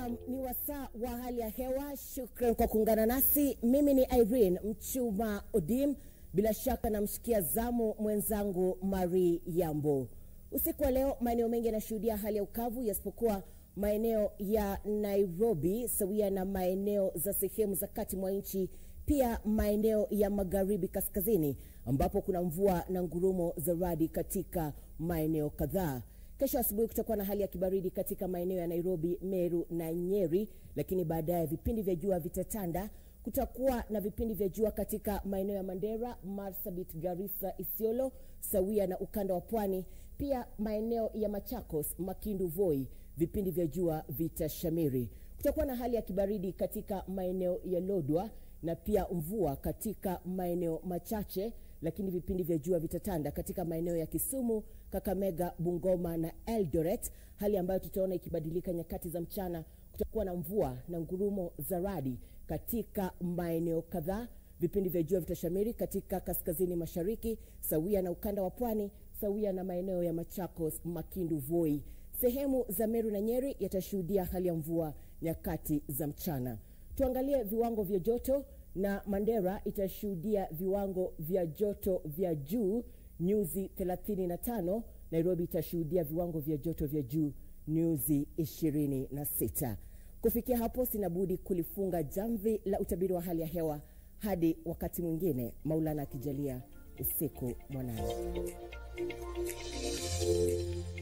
Naam, ni wasaa wa hali ya hewa. Shukran kwa kuungana nasi. Mimi ni Irene Mchuma Odim, bila shaka namshikia zamu mwenzangu Mari Yambo. Usiku wa leo maeneo mengi yanashuhudia hali ya ukavu yasipokuwa maeneo ya Nairobi sawia na maeneo za sehemu za kati mwa nchi, pia maeneo ya magharibi kaskazini, ambapo kuna mvua na ngurumo za radi katika maeneo kadhaa. Kesho asubuhi kutakuwa na hali ya kibaridi katika maeneo ya Nairobi, Meru na Nyeri, lakini baadaye vipindi vya jua vitatanda. Kutakuwa na vipindi vya jua katika maeneo ya Mandera, Marsabit, Garissa, Isiolo sawia na ukanda wa pwani, pia maeneo ya Machakos, Makindu, Voi, vipindi vya jua vitashamiri. Kutakuwa na hali ya kibaridi katika maeneo ya Lodwa na pia mvua katika maeneo machache lakini vipindi vya jua vitatanda katika maeneo ya Kisumu, Kakamega, Bungoma na Eldoret, hali ambayo tutaona ikibadilika nyakati za mchana. Kutakuwa na mvua na ngurumo za radi katika maeneo kadhaa. Vipindi vya jua vitashamiri katika kaskazini mashariki sawia na ukanda wa pwani sawia na maeneo ya Machakos, Makindu, Voi. Sehemu za Meru na Nyeri yatashuhudia hali ya mvua nyakati za mchana. Tuangalie viwango vya joto na Mandera itashuhudia viwango vya joto vya juu nyuzi 35. Nairobi itashuhudia viwango vya joto vya juu nyuzi 26. Kufikia hapo, sina budi kulifunga jamvi la utabiri wa hali ya hewa hadi wakati mwingine, Maulana akijalia. Usiku mwanana.